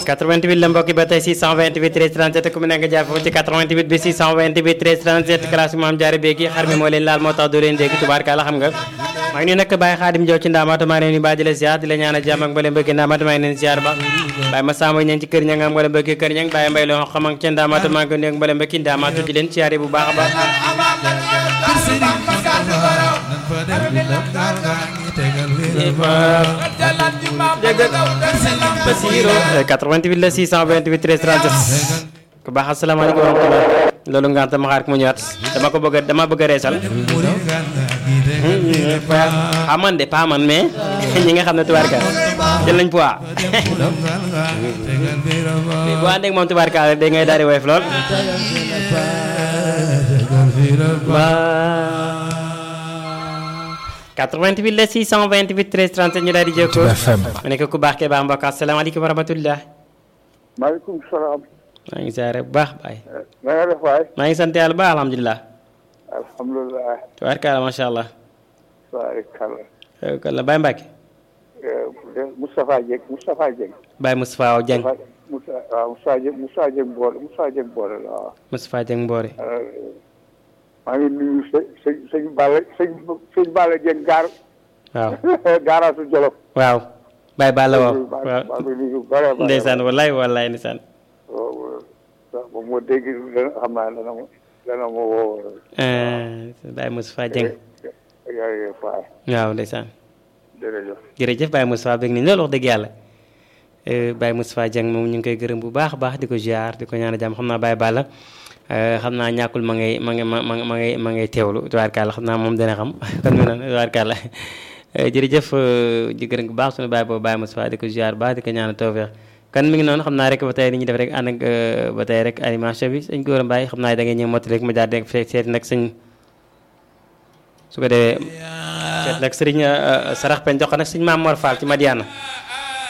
88 la mbokki ba tey 628 13 37 ku mu nekk jaar foofu ci 88 bi 628 13 37 classe maam jaare beegi xar mi moo leen laal moo tax doo leen dégg tubaarkàlla xam nga maa ngi nuyu nag Baye Xaadim Jaw ci ndaamaatu maa ngi leen di baa di la ziar di la ñaanal jàmm ak mbaleen bëgg ndaamaatu maa ngi leen ziar ba Baye ma samba ñang ci kër ña nga am mbaleen bëgg kër ñang Baye mbay loo xam ak ci ndaamaatu maa ngi nuyu mbaleen bëgg ndaamaatu di leen ziare bu baax a baax Basiro 88 la 628 13 37 ku baax asalaamaaleykum wa rahmatulah loolu nga xam ma xaar ko mu ñëwaat dama ko bëgg a dama bëgg a reesal ah man de pas man mais ñi nga xam ne tubaarka jël nañ poids bu ànd ak moom tubaarka rek day ngay daal di woyof lool waaw 88 la 628 13 37 ñu daal di jokkoo mu nekk ku baax kee baax mbokk asalaamaaleykum wa rahmatulah maaleykum salaam. maa ngi ziare bu baax baay na nga def waay. maa ngi sant yàlla bu baax alhamdulilah alhamdulilah. tubaarkalla macha allah baarikàlla. kalla Baye Mbacke Moustapha Dieng Moustapha Dieng. Baye Moustapha Aw Dieng Moussa waaw Moustapha Dieng Moustapha Dieng boole Moustapha Dieng boole la waaw. Moustapha Dieng Mboore maa ngi nuyu sëñ sëñ sëñ Balla sëñ sëñ Balla Dieng gaar. waaw gaaraasu Jolof. waaw Baye Balla waaw maa waaw ngi nuyu bare bare. ndeysaan wallaay wallaay ndeysaan waaw waaw moom moo dégg dana xam naa dana ma dana ma woo. Baye Moustapha Dieng yaa faay waaw ndeysaan jërëjëf. jërëjëf Baye Moustapha bëgg nañ loolu wax dëgg yàlla Baye Moustapha Dieng moom ñu ngi koy gërëm bu baax a baax di ko ziar di ko ñaan jàmm xam naa Baye Balla xam naa ñàkkul ma ngay ma ngay ma ma ma ngay ma ngay teewlu tubaarkàlla xam naa moom dana xam kon mu noonu tubaarkàlla jërëjëf di gërëm bu baax suñu Baye boobu Baye Moustapha di ko ziar baax di ko ñaan tawfeex kan mi ngi noonu xam naa rek ba tey li ñuy def rek ànd ak ba tey rek animation bi sëñ Gora Mbaye xam naa da ngay ñëw mottali rek ma jaar rek fekk seeti nag sëñ su ko defee seet nag sëriñ sarax pen jox ko nag sëñ Maam Mor Fall ci Madiana